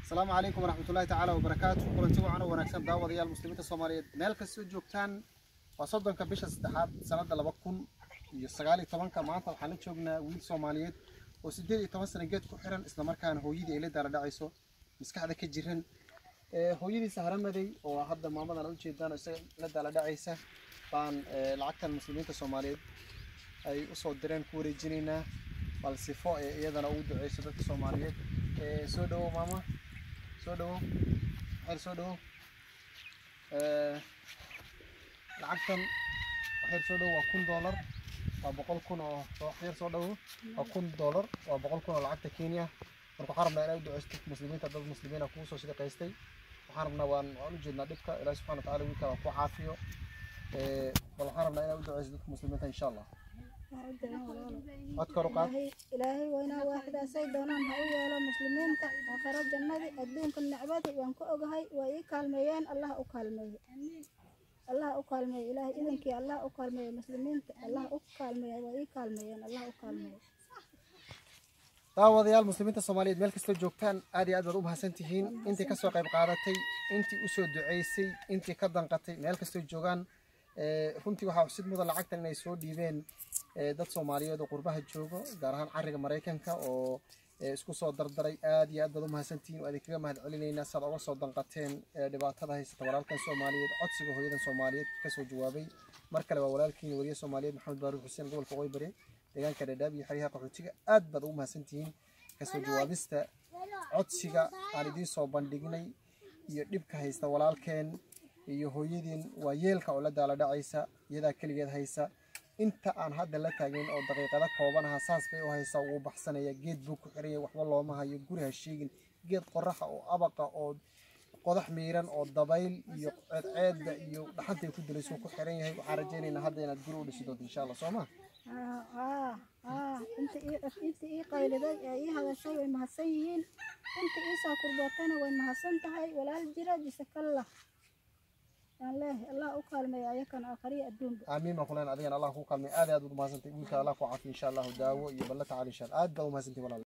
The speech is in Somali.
asalaamu calaykum waraxmatullaahi tacaala wabarakaatu kulanti wacan oo wanaagsan daawadayaal muslimiinta soomaaliyeed meel kastoo joogtaan waa soddonka bisha saddexaad sanadda laba kun iyo sagaal iyo tobanka maanta waxaan la joognaa wiil soomaaliyeed oo siddeed iyo toban sana geed ku xiran islamarkaana hooyadii ay la daala dhacayso maskaxda ka jiran hooyadiisa haramadey oo hadda maamadan aad ujeedaan oo isaga la daala dhacaysa baan lacagtan muslimiinta soomaaliyeed ay usoo direen ku wareejinaynaa bal sifo ee iyadana ugu duceyso dadka soomaaliyeed soo dhawow maama soo dhawow waxyar soo dhawow lacagtan waxyar soo dhawow waa kun doolar waa boqol kun oo waxyar soo dhawow waa kun doolar waa boqol kun oo lacagta kenya marka waxaan rabnaa inay u duceysto muslimiinta dad muslimiina kugu soo shaqaystay waxaan rabnaa waan waan u jeednaa dhibka ilaahi subxana watacaala wiilkaa waa ku caafiyo bal waxaan rabnaa inay u duceyso dadka muslimiinta insha allah cod kor u qaad ilaahay waynaa waaxidaasay doonaan ha u yeelo muslimiinta aakhiro jannadii adduunka nicmadii waan ku ogahay way ii kaalmeeyeen allah u kaalmeeye allah u kaalmeeye ilaahay idankii allah u kaalmeeye muslimiinta allah u kaalmeeye way ii kaalmeeyeen allah u kaalmeeye daawadayaal muslimiinta soomaaliyeed meel kastoo joogtaan aad iyo aad baad u mahadsan tihiin intii kasoo qayb qaadatay intii usoo duceysay intii ka danqatay meel kastoo joogaan runtii waxaa xusid mudan lacagtan inay soo dhiibeen dad soomaaliyeed oo qurbaha joogo gaar ahaan cariga maraykanka oo isku soo dardaray aad iyo aad baad u mahadsantihiin oo idinkaga mahad celinaynaa saad oga soo danqateen dhibaatada haysata walaalkan soomaaliyeed codsiga hooyadan soomaaliyeed kasoo jawaabay mar kale waa walaalkiin wariye soomaaliyeed maxamed baaruur xuseen gobolka waqooyi bari deegaanka dhadhaab iyo xeryaha qaxootiga aad baad ugu mahadsantihiin kasoo jawaabista codsiga aan idiin soo bandhignay iyo dhibka haysta walaalkeen iyo hooyadiin waa yeelka oo la daala dhacaysa iyadaa keligeed haysa inta aan hadda la taagin oo daqiiqado koobanaha saas bay u haysaa wuu baxsanaya geed buu ku xiranya waxba looma hayo guri ha sheegin geed qoraxa oo abaqa oo qodax miiran oo dabayl iyo ceedceedda iyo dhaxantay ku dilaysuu ku xiran yahay waxaan rajaynaynaa hadda inaad guri u dhisi doonto insha allah soo ma inta ii qayliday ee ii hadashay way mahadsan yihiin inta ii soo kurbootayna way mahadsan tahay walaal jira jisakallah الله أكرم يا يكن آخري الدون آمين ما كلنا أدينا الله كوكا من آذي أدو ما سنتي ويك الله كوعافي إن شاء الله داو يبلت على إن شاء الله أدو ما سنتي ولا